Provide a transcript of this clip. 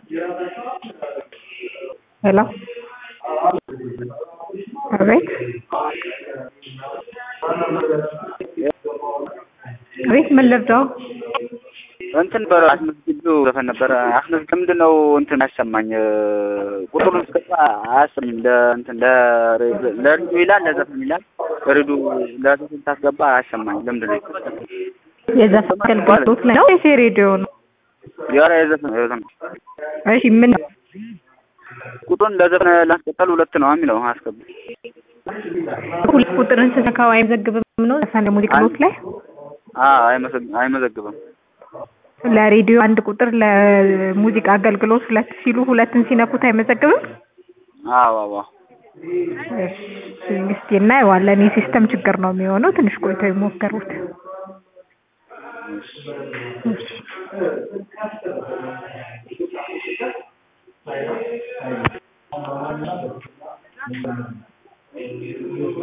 ሄሎ አቤት አቤት ምን ልርዳው? እንትን በ አስመዝግቢው ዘፈን ነበረ አስመዝግ ምንድን ነው እንትን አያሰማኝ ቁጥሩን ስገባ አያሰማኝም። ለእንትን ለሬዲዮ ይላል ለዘፈን ይላል ሬዲዮ ለዘፈን ታስገባ አያሰማኝ። ለምንድን ነው የዘፈን አገልግሎት ላይ ነው ወይስ የሬዲዮ ነው? ኧረ የዘፈን የዘፈን እሺ ምን ቁጥሩን ለዘፈን ላስቀጠል ሁለት ነው የሚለው አስገባ ሁለት ቁጥርን ስትነካው አይመዘግብም ነው ዘፈን ለሙዚቃ ኖት ላይ አይመዘግብም። ለሬዲዮ አንድ ቁጥር ለሙዚቃ አገልግሎት ሁለት ሲሉ ሁለትን ሲነኩት አይመዘግብም? አዎ አዎ እሺ እስኪ እናየዋለን። የሲስተም ችግር ነው የሚሆነው። ትንሽ ቆይተው ይሞክሩት። እሺ